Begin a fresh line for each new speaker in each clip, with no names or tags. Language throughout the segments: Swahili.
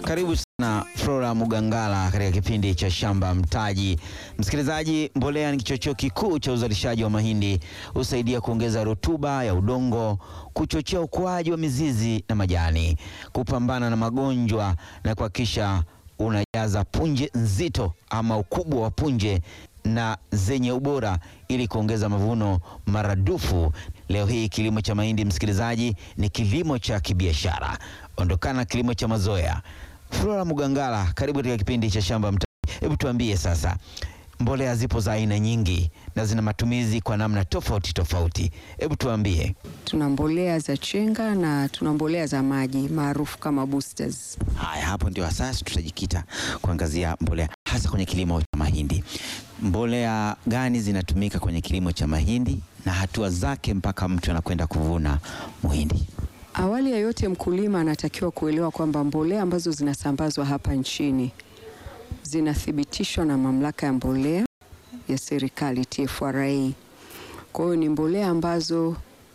Karibu sana Flora Mugangala katika kipindi cha Shamba Mtaji. Msikilizaji, mbolea ni kichocheo kikuu cha uzalishaji wa mahindi. Husaidia kuongeza rutuba ya udongo, kuchochea ukuaji wa mizizi na majani, kupambana na magonjwa na kuhakikisha unajaza punje nzito ama ukubwa wa punje na zenye ubora ili kuongeza mavuno maradufu. Leo hii kilimo cha mahindi, msikilizaji, ni kilimo cha kibiashara. Ondokana na kilimo cha mazoea. Flora Mugangala, karibu katika kipindi cha Shamba Mtaji. Hebu tuambie sasa, mbolea zipo za aina nyingi na zina matumizi kwa namna tofauti tofauti. Hebu tuambie.
Tuna mbolea za chenga na tuna mbolea za maji maarufu kama boosters.
Haya, hapo ndio hasa tutajikita kuangazia mbolea hasa kwenye kilimo cha mahindi. Mbolea gani zinatumika kwenye kilimo cha mahindi na hatua zake mpaka mtu anakwenda kuvuna muhindi?
Awali ya yote, mkulima anatakiwa kuelewa kwamba mbolea ambazo zinasambazwa hapa nchini zinathibitishwa na mamlaka ya mbolea ya serikali TFRA. Kwa hiyo ni mbolea ambazo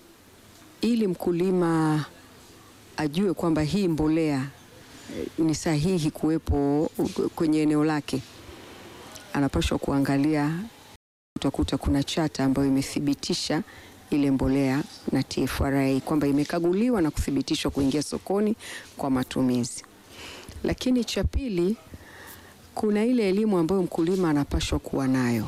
ili mkulima ajue kwamba hii mbolea eh, ni sahihi kuwepo kwenye eneo lake, anapaswa kuangalia, utakuta kuna chata ambayo imethibitisha ile mbolea na TFRA kwamba imekaguliwa na kuthibitishwa kuingia sokoni kwa matumizi. Lakini cha pili, kuna ile elimu ambayo mkulima anapaswa kuwa nayo.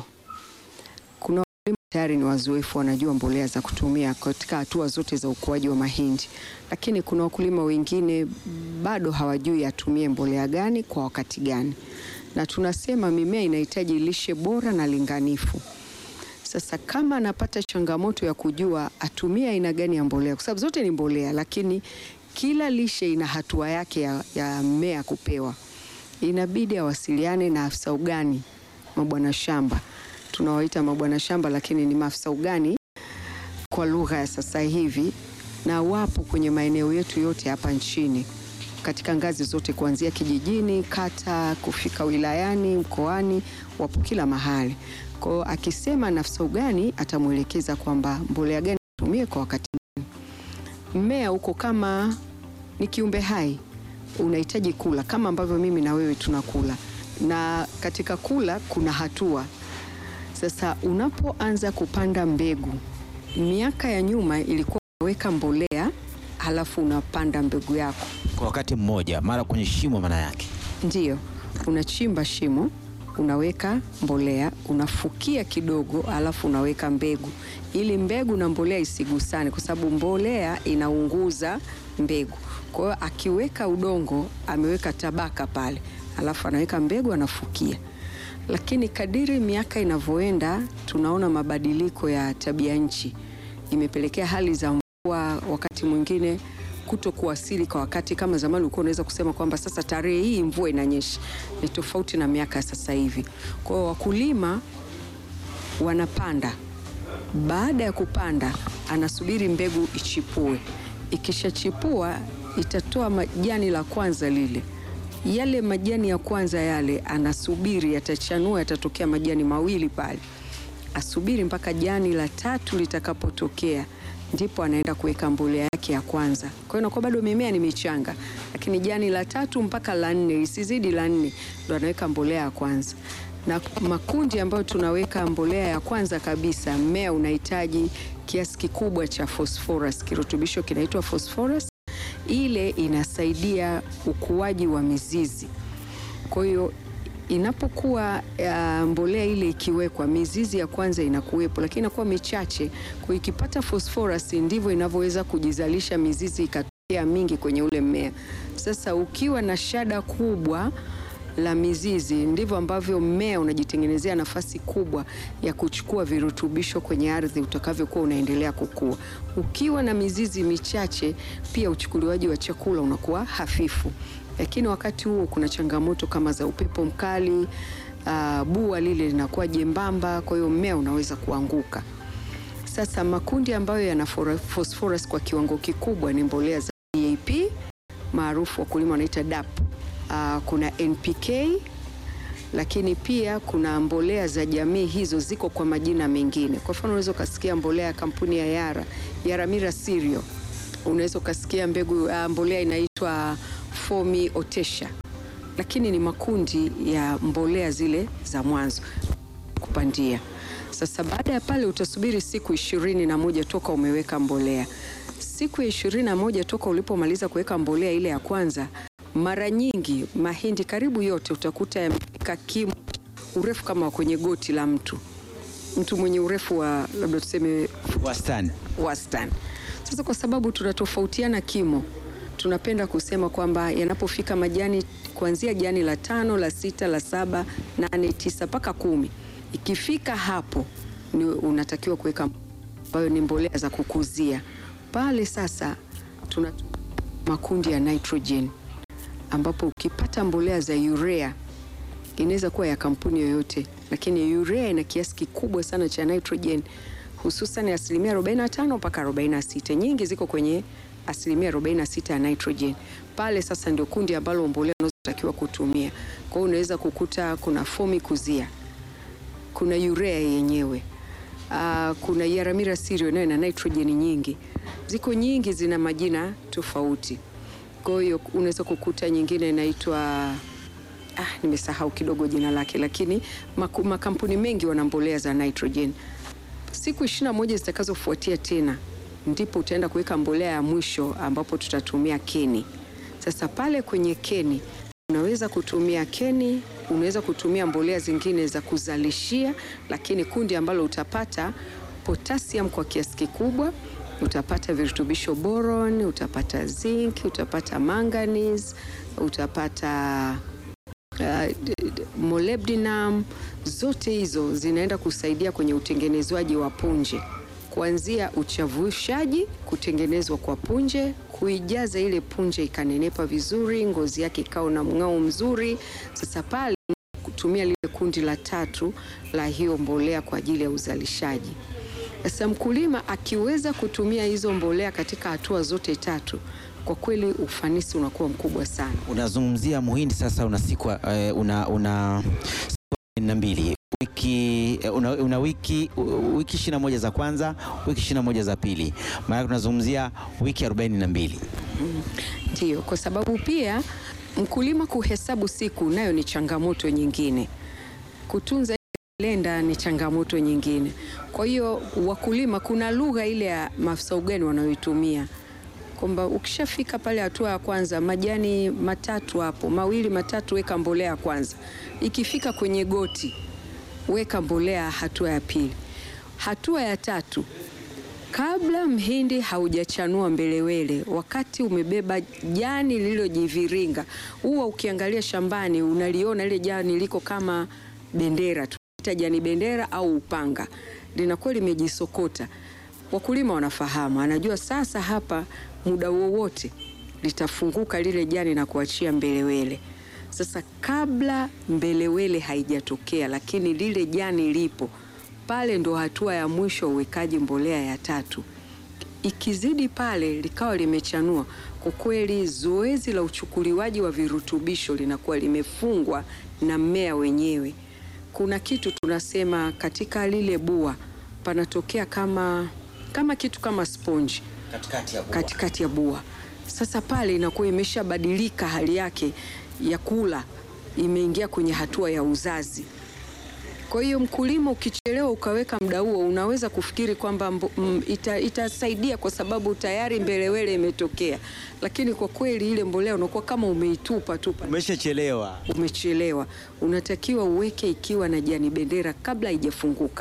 Kuna wakulima tayari ni wazoefu, wanajua mbolea za kutumia katika hatua zote za ukuaji wa mahindi, lakini kuna wakulima wengine bado hawajui atumie mbolea gani kwa wakati gani, na tunasema mimea inahitaji lishe bora na linganifu. Sasa kama anapata changamoto ya kujua atumie aina gani ya mbolea, kwa sababu zote ni mbolea, lakini kila lishe ina hatua yake ya, ya mmea kupewa, inabidi awasiliane na afisa ugani, mabwana shamba tunawaita mabwana shamba, lakini ni maafisa ugani kwa lugha ya sasa hivi, na wapo kwenye maeneo yetu yote hapa nchini katika ngazi zote kuanzia kijijini, kata, kufika wilayani, mkoani, wapo kila mahali. Kwa hiyo akisema na afisa ugani atamwelekeza kwamba mbolea gani atumie kwa wakati gani. Mmea uko kama ni kiumbe hai, unahitaji kula kama ambavyo mimi na wewe tunakula, na katika kula kuna hatua. Sasa unapoanza kupanda mbegu, miaka ya nyuma ilikuwa unaweka mbolea halafu unapanda mbegu yako
Kwa wakati mmoja, mara kwenye shimo, maana yake
Ndiyo, unachimba shimo, unaweka mbolea, unafukia kidogo, alafu unaweka mbegu, ili mbegu na mbolea isigusane, kwa sababu mbolea inaunguza mbegu. Kwa hiyo akiweka udongo, ameweka tabaka pale, alafu anaweka mbegu, anafukia. Lakini kadiri miaka inavyoenda, tunaona mabadiliko ya tabia nchi, imepelekea hali za mvua wakati mwingine kuto kuwasili kwa wakati. Kama zamani ulikuwa unaweza kusema kwamba sasa tarehe hii mvua inanyesha, ni tofauti na miaka ya sasa hivi. Kwa hiyo wakulima wanapanda, baada ya kupanda anasubiri mbegu ichipue. Ikishachipua itatoa majani la kwanza lile yale majani ya kwanza yale anasubiri yatachanua, yatatokea majani mawili pale, asubiri mpaka jani la tatu litakapotokea, ndipo anaenda kuweka mbolea yake ya kwanza. Kwa hiyo inakuwa bado mimea ni michanga, lakini jani la tatu mpaka la nne, isizidi la nne, ndo anaweka mbolea ya kwanza. Na makundi ambayo tunaweka mbolea ya kwanza kabisa, mmea unahitaji kiasi kikubwa cha phosphorus, kirutubisho kinaitwa phosphorus ile inasaidia ukuaji wa mizizi. Kwa hiyo inapokuwa uh, mbolea ile ikiwekwa, mizizi ya kwanza inakuwepo, lakini inakuwa michache. Kwa hiyo ikipata phosphorus, ndivyo inavyoweza kujizalisha mizizi ikatokea mingi kwenye ule mmea. Sasa ukiwa na shada kubwa la mizizi ndivyo ambavyo mmea unajitengenezea nafasi kubwa ya kuchukua virutubisho kwenye ardhi utakavyokuwa unaendelea kukua. Ukiwa na mizizi michache, pia uchukuliwaji wa chakula unakuwa hafifu. Lakini wakati huo kuna changamoto kama za upepo mkali, uh, bua lile linakuwa jembamba, kwa hiyo mmea unaweza kuanguka. Sasa makundi ambayo yana phosphorus kwa kiwango kikubwa ni mbolea za DAP maarufu wakulima wanaita DAP. Uh, kuna NPK lakini pia kuna mbolea za jamii hizo ziko kwa majina mengine. Kwa mfano unaweza ukasikia mbolea ya kampuni ya Yara, Yaramira Cereal. Unaweza ukasikia mbegu uh, mbolea inaitwa Fomi Otesha. lakini ni makundi ya mbolea zile za mwanzo kupandia. Sasa baada ya pale utasubiri siku ishirini na moja toka umeweka mbolea. Siku ya ishirini na moja toka ulipomaliza kuweka mbolea ile ya kwanza, mara nyingi mahindi karibu yote utakuta yamefika kimo urefu kama wa kwenye goti la mtu, mtu mwenye urefu wa labda tuseme
Wastani.
wastani. Sasa kwa sababu tunatofautiana kimo, tunapenda kusema kwamba yanapofika majani kuanzia jani la tano, la sita, la saba, nane, tisa mpaka kumi, ikifika hapo ni unatakiwa kuweka ambayo ni mbolea za kukuzia pale. Sasa tuna makundi ya nitrogen, ambapo ukipata mbolea za urea inaweza kuwa ya kampuni yoyote, lakini urea ina kiasi kikubwa sana cha nitrogen, hususan asilimia 45 mpaka 46. Nyingi ziko kwenye asilimia 46 ya nitrogen. Pale sasa ndio kundi ambalo mbolea unazotakiwa kutumia. Kwa hiyo unaweza kukuta kuna fomi kuzia, kuna urea yenyewe Ah, kuna Yaramira Sirio nayo ina nitrogen nyingi, ziko nyingi, zina majina tofauti. Kwa hiyo unaweza kukuta nyingine inaitwa ah, nimesahau kidogo jina lake, lakini maku- makampuni mengi wana mbolea za nitrogen. Siku ishirini na moja zitakazofuatia tena ndipo utaenda kuweka mbolea ya mwisho ambapo tutatumia keni. Sasa pale kwenye keni unaweza kutumia keni, unaweza kutumia mbolea zingine za kuzalishia, lakini kundi ambalo utapata potassium kwa kiasi kikubwa, utapata virutubisho boron, utapata zinc, utapata manganese, utapata uh, d- d- molybdenum. Zote hizo zinaenda kusaidia kwenye utengenezwaji wa punje, kuanzia uchavushaji, kutengenezwa kwa punje, kuijaza ile punje ikanenepa vizuri, ngozi yake ikawa na mng'ao mzuri. Sasa pale kutumia lile kundi la tatu la hiyo mbolea kwa ajili ya uzalishaji. Sasa mkulima akiweza kutumia hizo mbolea katika hatua zote tatu, kwa kweli ufanisi unakuwa mkubwa sana.
Unazungumzia muhindi sasa, una siku eh, una una siku na mbili wiki eh, una, una wiki u- wiki ishirini na moja za kwanza, wiki ishirini na moja za pili, maana tunazungumzia wiki arobaini na mbili.
Ndiyo, kwa sababu pia mkulima kuhesabu siku nayo ni changamoto nyingine. Kutunza kalenda ni changamoto nyingine. Kwa hiyo wakulima, kuna lugha ile ya maafisa ugani wanayoitumia kwamba ukishafika pale hatua ya kwanza, majani matatu hapo, mawili matatu, weka mbolea ya kwanza. Ikifika kwenye goti, weka mbolea hatua ya pili. Hatua ya tatu, kabla mhindi haujachanua mbelewele, wakati umebeba jani lililojiviringa, huwa ukiangalia shambani unaliona ile jani liko kama bendera, tunaita jani bendera au upanga, linakuwa limejisokota. Wakulima wanafahamu, anajua sasa hapa muda wowote litafunguka lile jani na kuachia mbelewele. Sasa kabla mbelewele haijatokea, lakini lile jani lipo pale, ndo hatua ya mwisho uwekaji mbolea ya tatu. Ikizidi pale likawa limechanua, kwa kweli zoezi la uchukuliwaji wa virutubisho linakuwa limefungwa na mmea wenyewe. Kuna kitu tunasema katika lile bua panatokea kama, kama kitu kama sponge
Katikati ya
katikati ya bua. Sasa pale inakuwa imeshabadilika hali yake ya kula, imeingia kwenye hatua ya uzazi. Kwa hiyo mkulima, ukichelewa ukaweka muda huo, unaweza kufikiri kwamba mbo- mm, ita, itasaidia kwa sababu tayari mbelewele imetokea, lakini kwa kweli ile mbolea unakuwa kama umeitupa tu pale
umeshachelewa.
umechelewa. Unatakiwa uweke ikiwa na jani bendera kabla haijafunguka,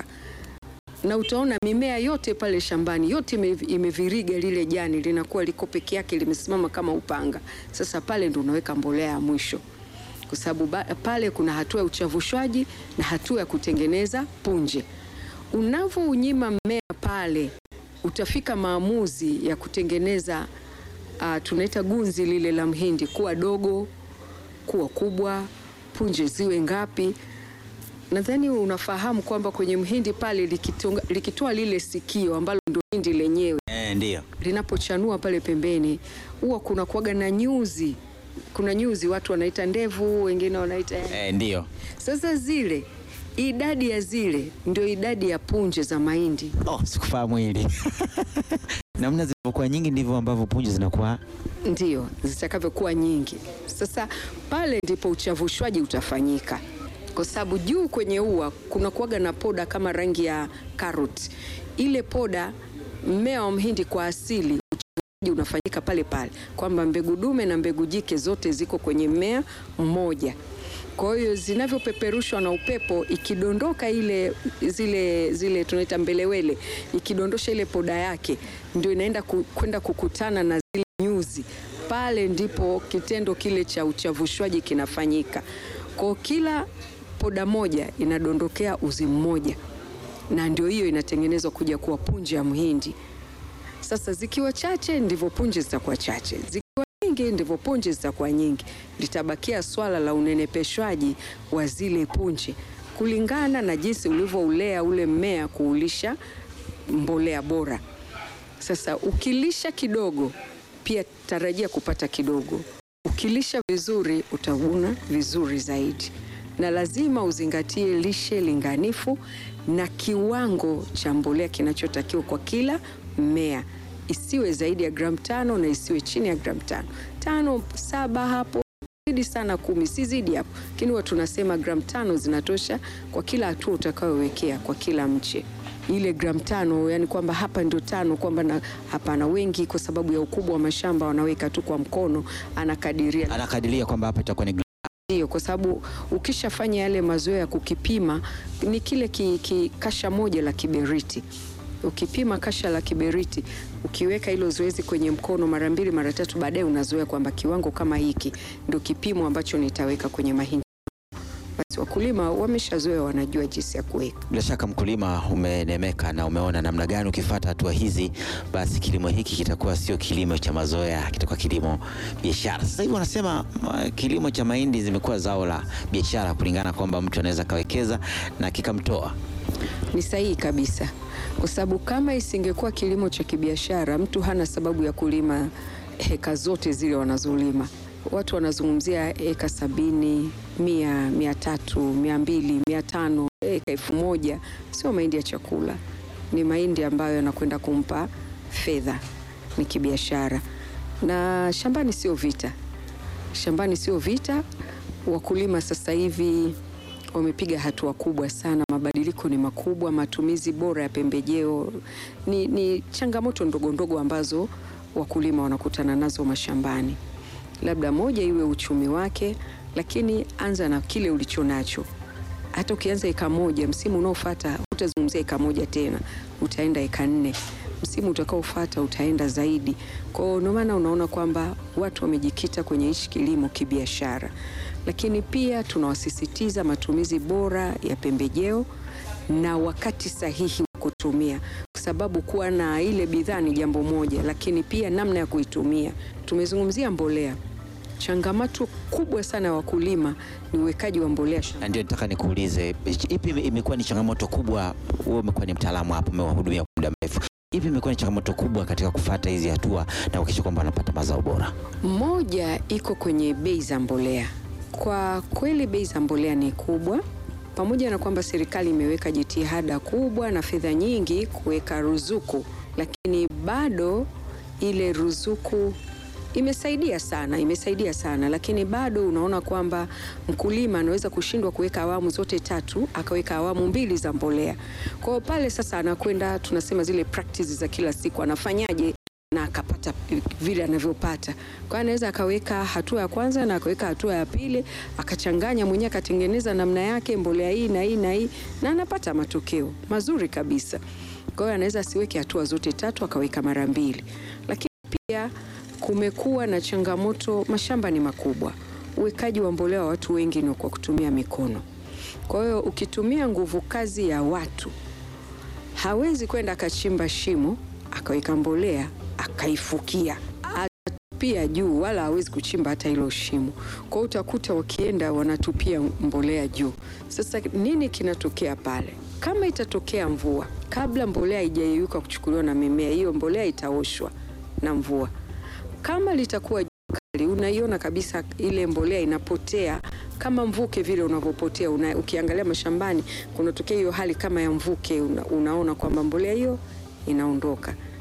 na utaona mimea yote pale shambani yote ime- imeviriga lile jani, linakuwa liko peke yake limesimama kama upanga. Sasa pale ndo unaweka mbolea ya mwisho, kwa sababu ba- pale kuna hatua ya uchavushwaji na hatua ya kutengeneza punje. Unavyounyima mmea pale, utafika maamuzi ya kutengeneza uh, tunaita gunzi lile la mhindi kuwa dogo kuwa kubwa, punje ziwe ngapi. Nadhani unafahamu kwamba kwenye mhindi pale likitonga- likitoa lile sikio ambalo ndo hindi lenyewe
Eh, ndio.
linapochanua pale pembeni, huwa kuna kuwaga na nyuzi, kuna nyuzi watu wanaita ndevu, wengine wanaita
Eh, ndio.
sasa zile idadi ya zile ndio idadi ya punje za mahindi.
Oh, sikufahamu hili. Namna zilivyokuwa nyingi ndivyo ambavyo punje zinakuwa
ndio zitakavyokuwa nyingi. Sasa pale ndipo uchavushwaji utafanyika, kwa sababu juu kwenye ua kuna kuwaga na poda kama rangi ya karoti. Ile poda, mmea wa mhindi kwa asili uchavushwaji unafanyika pale pale, kwamba mbegu dume na mbegu jike zote ziko kwenye mmea mmoja. Kwa hiyo zinavyopeperushwa na upepo, ikidondoka ile zile zile tunaita mbelewele, ikidondosha ile poda yake, ndio inaenda ku- kwenda kukutana na zile nyuzi. Pale ndipo kitendo kile cha uchavushwaji kinafanyika. Kwa kila poda moja inadondokea uzi mmoja, na ndio hiyo inatengenezwa kuja kuwa punje ya mhindi. Sasa zikiwa chache ndivyo punje zitakuwa chache, zikiwa nyingi ndivyo punje zitakuwa nyingi. Litabakia swala la unenepeshwaji wa zile punje kulingana na jinsi ulivyoulea ule mmea, kuulisha mbolea bora. Sasa ukilisha kidogo, pia tarajia kupata kidogo. Ukilisha vizuri, utavuna vizuri zaidi, na lazima uzingatie lishe linganifu na kiwango cha mbolea kinachotakiwa kwa kila mmea, isiwe zaidi ya gramu tano na isiwe chini ya gramu tano tano saba hapo zidi sana kumi, si zidi hapo, lakini huwa tunasema gramu tano zinatosha kwa kila hatua utakayowekea kwa kila mche. Ile gramu tano, yani kwamba hapa ndio tano, kwamba na hapana. Wengi kwa sababu ya ukubwa wa mashamba wanaweka tu kwa mkono, anakadiria
anakadiria kwamba hapa itakuwa ni
ndio, kwa sababu ukishafanya yale mazoea ya kukipima, ni kile ki, ki, kasha moja la kiberiti. Ukipima kasha la kiberiti, ukiweka hilo zoezi kwenye mkono mara mbili mara tatu, baadaye unazoea kwamba kiwango kama hiki ndio kipimo ambacho nitaweka kwenye mahindi. Basi wakulima wameshazoea, wanajua jinsi ya kuweka.
Bila shaka mkulima, umenemeka na umeona namna gani ukifuata hatua hizi, basi kilimo hiki kitakuwa sio kilimo cha mazoea, kitakuwa kilimo biashara. Sasa hivi wanasema uh, kilimo cha mahindi zimekuwa zao la biashara, kulingana kwamba mtu anaweza kawekeza na kikamtoa.
Ni sahihi kabisa, kwa sababu kama isingekuwa kilimo cha kibiashara, mtu hana sababu ya kulima heka zote zile wanazolima. Watu wanazungumzia eka sabini, mia, mia tatu, mia mbili, mia tano, eka elfu moja. Sio mahindi ya chakula, ni mahindi ambayo yanakwenda kumpa fedha, ni kibiashara. Na shambani sio vita, shambani sio vita. Wakulima sasa hivi wamepiga hatua kubwa sana, mabadiliko ni makubwa. Matumizi bora ya pembejeo ni, ni changamoto ndogo ndogo ambazo wakulima wanakutana nazo mashambani. Labda moja iwe uchumi wake, lakini anza na kile ulicho nacho. Hata ukianza eka moja, msimu unaofuata utazungumzia eka moja tena, utaenda eka nne, msimu utakaofuata utaenda zaidi. Kwa hiyo ndio maana unaona kwamba watu wamejikita kwenye hichi kilimo kibiashara, lakini pia tunawasisitiza matumizi bora ya pembejeo na wakati sahihi wa kutumia, kwa sababu kuwa na ile bidhaa ni jambo moja, lakini pia namna ya kuitumia. Tumezungumzia mbolea. Changamoto kubwa sana ya wakulima ni uwekaji wa mbolea
Na ndio nataka nikuulize, ipi ime- imekuwa ni changamoto kubwa? Wewe umekuwa ni mtaalamu hapa, umewahudumia kwa muda mrefu, ipi imekuwa ni changamoto kubwa katika kufuata hizi hatua na kuhakikisha kwamba wanapata mazao bora?
Moja iko kwenye bei za mbolea. Kwa kweli bei za mbolea ni kubwa, pamoja na kwamba serikali imeweka jitihada kubwa na fedha nyingi kuweka ruzuku, lakini bado ile ruzuku imesaidia sana, imesaidia sana, lakini bado unaona kwamba mkulima anaweza kushindwa kuweka awamu zote tatu, akaweka awamu mbili za mbolea. Kwa hiyo pale sasa anakwenda, tunasema zile practice za kila siku, anafanyaje na akapata vile anavyopata. Kwa hiyo anaweza akaweka hatua ya kwanza na akaweka hatua ya pili, akachanganya mwenyewe, akatengeneza namna yake, mbolea hii na hii na hii, na anapata matokeo mazuri kabisa. Kwa hiyo anaweza asiweke hatua zote tatu, akaweka mara mbili. Lakini pia kumekuwa na changamoto, mashamba ni makubwa, uwekaji wa mbolea wa watu wengi ni kwa kutumia mikono. Kwa hiyo ukitumia nguvu kazi ya watu hawezi kwenda akachimba shimo akaweka mbolea akaifukia atupia juu, wala hawezi kuchimba hata hilo shimo. Kwa hiyo utakuta wakienda wanatupia mbolea juu. Sasa nini kinatokea pale? Kama itatokea mvua, kabla mbolea haijayeyuka kuchukuliwa na mimea, hiyo mbolea itaoshwa na mvua. Kama litakuwa jua kali, unaiona kabisa ile mbolea inapotea kama mvuke vile unavyopotea. Una, ukiangalia mashambani kunatokea hiyo hali kama ya mvuke, una, unaona kwamba mbolea hiyo inaondoka.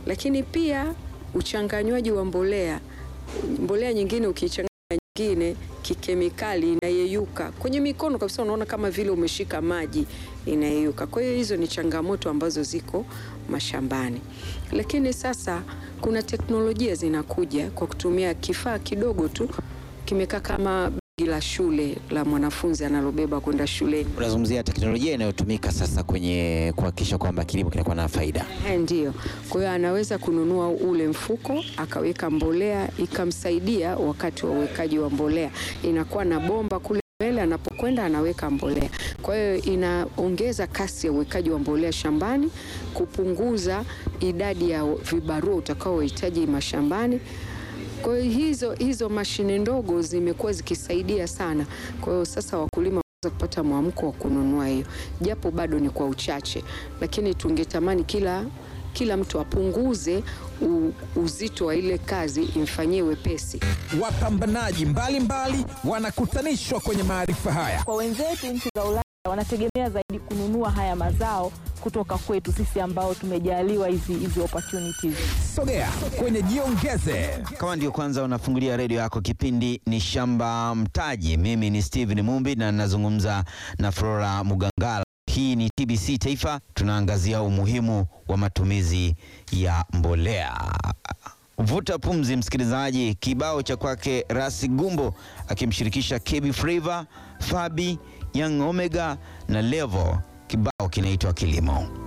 Lakini pia uchanganywaji wa mbolea, mbolea nyingine ukichanganya nyingine kikemikali inayeyuka kwenye mikono kabisa, unaona kama vile umeshika maji inayeyuka. Kwa hiyo hizo ni changamoto ambazo ziko mashambani, lakini sasa kuna teknolojia zinakuja kwa kutumia kifaa kidogo tu, kimekaa kama begi la shule la mwanafunzi analobeba kwenda shuleni.
Unazungumzia teknolojia inayotumika sasa kwenye kuhakikisha kwamba kilimo kinakuwa na faida.
Eh, Ndiyo. Kwa hiyo anaweza kununua ule mfuko akaweka mbolea ikamsaidia wakati wa uwekaji wa mbolea, inakuwa na bomba kule mbele, anapokwenda anaweka mbolea. Kwa hiyo inaongeza kasi ya uwekaji wa mbolea shambani, kupunguza idadi ya vibarua utakaohitaji mashambani. Kwa hiyo hizo, hizo mashine ndogo zimekuwa zikisaidia sana. Kwa hiyo sasa wakulima wanaweza kupata mwamko wa kununua hiyo, japo bado ni kwa uchache, lakini tungetamani kila kila mtu apunguze u, uzito wa ile kazi imfanyie wepesi.
Wapambanaji mbalimbali wanakutanishwa kwenye maarifa haya.
Kwa wenzetu nchi za Ulaya wanategemea zaidi kununua haya mazao kutoka kwetu sisi ambao tumejaliwa hizi hizi opportunities.
Sogea kwenye Jiongeze.
Kama ndio kwanza unafungulia redio yako, kipindi ni Shamba Mtaji. Mimi ni Steven Mumbi na nazungumza na Flora Mugangala. Hii ni TBC Taifa, tunaangazia umuhimu wa matumizi ya mbolea. Vuta pumzi, msikilizaji. Kibao cha kwake Rasi Gumbo akimshirikisha KB Flava, Fabi, Young Omega na Levo, kibao kinaitwa Kilimo.